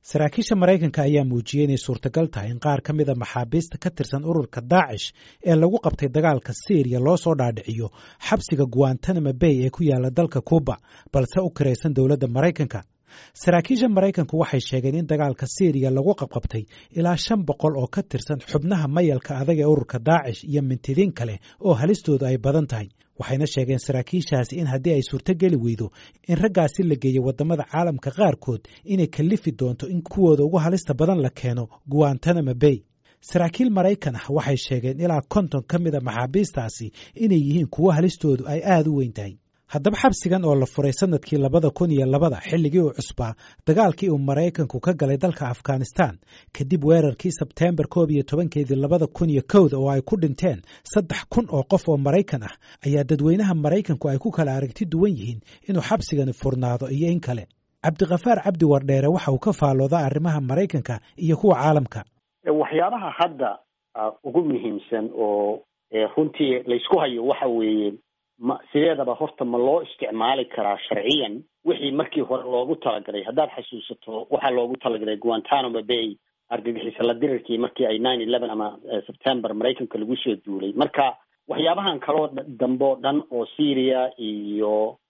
saraakiisha maraykanka ayaa muujiyey inay suurtagal tahay in qaar ka mida maxaabiista ka tirsan ururka daacish ee lagu qabtay dagaalka syriya loo soo dhaadhiciyo xabsiga guantanamo bay ee ku yaala dalka kuuba balse u kiraysan dowladda maraykanka saraakiisha maraykanku waxay sheegeen in dagaalka syriya lagu qabqabtay ilaa shan boqol oo ka tirsan xubnaha mayalka adag ee ururka daacish iyo mintidiin kale oo halistoodu ay badan tahay waxayna sheegeen saraakiishaasi in haddii ay suurtogeli weydo in raggaasi la geeyo waddamada caalamka qaarkood inay kallifi doonto in kuwooda ugu halista badan la keeno guantanamo bay saraakiil maraykan ah waxay sheegeen ilaa konton ka mida maxaabiistaasi inay yihiin kuwo halistoodu ay aada u weyn tahay haddaba xabsigan oo la furay sanadkii labada kun iyo labada xilligii uu cusbaa dagaalkii uu maraykanku ka galay dalka afghanistan kadib weerarkii sebteembar koob iyo tobankeedii labada kun iyo kowda oo ay ku dhinteen saddex kun oo qof oo maraykan ah ayaa dadweynaha maraykanku ay ku kala aragti duwan yihiin inuu xabsigani furnaado iyo in kale cabdikhafaar cabdi wardheere waxa uu ka faalloodaa arrimaha maraykanka iyo kuwa caalamka waxyaabaha hadda ugu muhiimsan oo runtii laysku hayo waxa weeye ma sideedaba horta ma loo isticmaali karaa sharciyan wixii markii hore loogu talagalay haddaad xasuusato waxaa loogu talagalay guantanamo bay argagixisa la dirirkii markii ay nine eleven ama september maraykanka lagu soo duulay marka waxyaabahan kaloo dambe o dhan oo syria iyo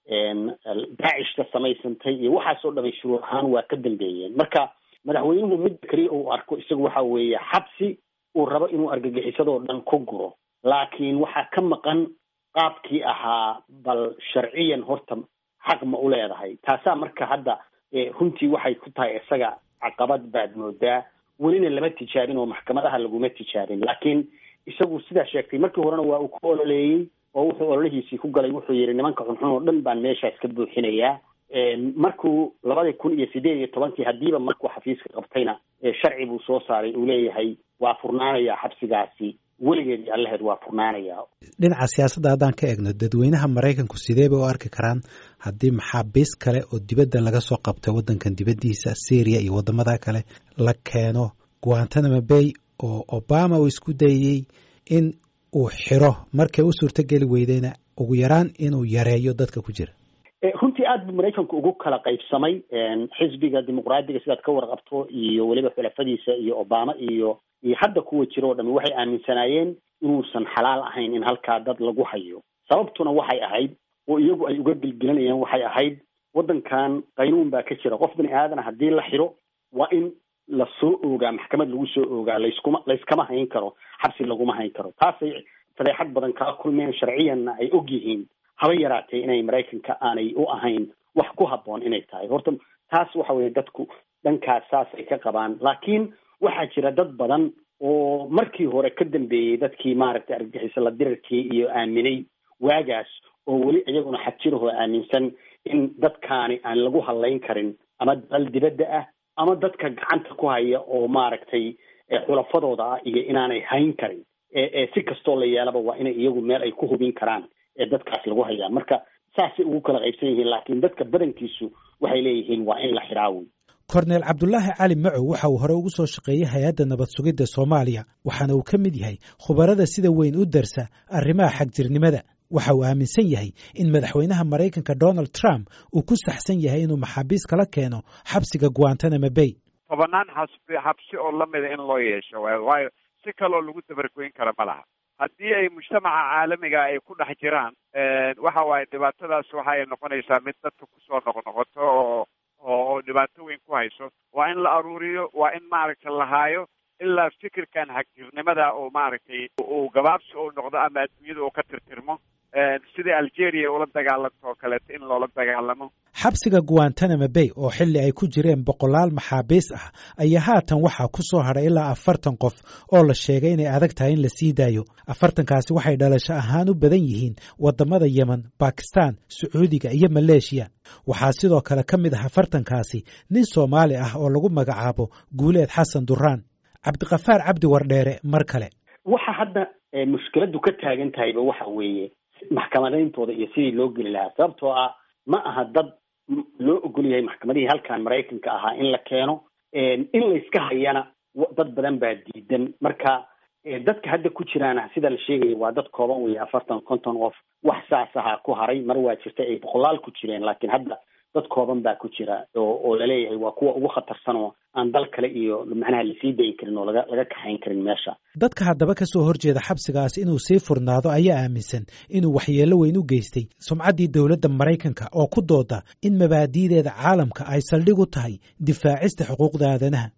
daacishka samaysantay iyo waxaasoo dhamay shuruur ahaan waa ka dambeeyeen marka madaxweynuhu mid keliya uu arko isagu waxa weeye xabsi uu rabo inuu argagixisadoo dhan ku guro laakiin waxaa ka maqan qaabkii ahaa bal sharciyan horta xaq ma u leedahay taasaa marka hadda runtii waxay ku tahay isaga caqabad baad moodaa welina lama tijaabin oo maxkamadaha laguma tijaabin laakiin isagu sidaa sheegtay markii horena waa uu ku ololeeyey oo wuxuu ololihiisii ku galay wuxuu yidhi nimanka xunxun oo dhan baan meeshaas ka buuxinayaa markuu labadii kun iyo sideed iyo tobankii haddiiba markuu xafiiska qabtayna sharci buu soo saaray uu leeyahay waa furnaanayaa xabsigaasi weligeed iyo allaheed waa furnaanayaa dhinaca siyaasadda haddaan ka eegno dadweynaha maraykanku sidee bay u arki karaan haddii maxaabiis kale oo dibadda laga soo qabtay waddankan dibaddiisa syriya iyo waddamada kale la keeno guantanamo bay oo obama uu isku dayey in uu xiro markay u suurtogeli weydeyna ugu yaraan inuu yareeyo dadka ku jira runtii aad buu maraykanku ugu kala qaybsamay xisbiga dimuqraadiga sidaad ka warqabto iyo weliba xulafadiisa iyo obama iyo iyo hadda kuwa jira oo dhami waxay aaminsanaayeen inuusan xalaal ahayn in halkaa dad lagu hayo sababtuna waxay ahayd oo iyagu ay uga gelgelanayeen waxay ahayd waddankan qaynuun baa ka jira qof bini aadana haddii la xiro waa in la soo oogaa maxkamad lagu soo oogaa layskuma layskama hayn karo xabsi laguma hayn karo taasay fadeexad badan kala kulmeen sharciyanna ay og yihiin haba yaraatee inay maraykanka aanay u ahayn wax ku habboon inay tahay horta taas waxa weeye dadku dhankaas saas ay ka qabaan laakiin waxaa jira dad badan oo markii hore ka dambeeyey dadkii maaragtay argagixisa la dirarkii iyo aaminay waagaas oo weli iyaguna xajirahoo aaminsan in dadkaani aan lagu hadlayn karin ama dal dibadda ah ama dadka gacanta ku haya oo maaragtay xulafadooda ah iyo inaanay hayn karin si kastoo la yeelaba waa inay iyagu meel ay ku hubin karaan ee dadkaas lagu hayaa marka saasay ugu kala qaybsan yihiin laakiin dadka badankiisu waxay leeyihiin waa in la xiraawi korneel cabdulaahi cali macow waxa uu hore ugu soo shaqeeyey hay-adda nabad sugidda soomaaliya waxaana uu ka mid yahay khubarada sida weyn u darsa arrimaha xagjirnimada waxa uu aaminsan yahay in madaxweynaha maraykanka donald trump uu ku saxsan yahay inuu maxaabiis kala keeno xabsiga guantanamo bay tobanaan xasbi xabsi oo lamida in loo yeesho waayo si kaloo lagu dabargoyn kara ma laha haddii ay mujtamaca caalamiga ay ku dhex jiraan waxa waaye dhibaatadaas waxa ay noqonaysaa mid dadka kusoo noqnoqoto oo oo dhibaato weyn ku hayso waa in la aruuriyo waa in maaragtay la haayo ilaa fikirkan xagjirnimada oo maaragtay uu gabaabsi uu noqdo ama adduunyada uu ka tirtirmo sidai algeria ula dagaalanto oo kaleeto in loola dagaalamo xabsiga guantanamo bay oo xilli ay ku jireen boqolaal maxaabiis ah ayaa haatan waxaa ku soo hadhay ilaa afartan qof oo la sheegay inay adag tahay in la sii daayo afartankaasi waxay dhalasho ahaan u badan yihiin waddamada yemen bakistan sacuudiga iyo maleeshiya waxaa sidoo kale ka mid ah afartankaasi nin soomaali ah oo lagu magacaabo guuleed xasan duraan cabdikhafaar cabdi wardheere mar kale waxa hadda mushkiladu ka taagan tahayba waxa weeye maxkamadayntooda iyo sidii loo geli lahaa sababtoo ah ma aha dad loo ogol yahay maxkamadihii halkan maraykanka ahaa in la keeno in layska hayana dad badan baa diidan marka dadka hadda ku jiraana sida la sheegaya waa dad kooban weeye afartan konton qof wax saas ahaa ku haray mar waa jirta ay boqolaal ku jireen laakiin hadda dad kooban baa ku jira oo oo laleeyahay waa kuwa ugu khatarsan oo aan dal kale iyo macnaha lasii dayi karin oo laga laga kaxayn karin meesha dadka haddaba ka soo horjeeda xabsigaas inuu sii furnaado ayaa aaminsan inuu waxyeello weyn u geystay sumcaddii dowladda maraykanka oo ku dooda in mabaadi'deeda caalamka ay saldhig u tahay difaacista xuquuqda aadanaha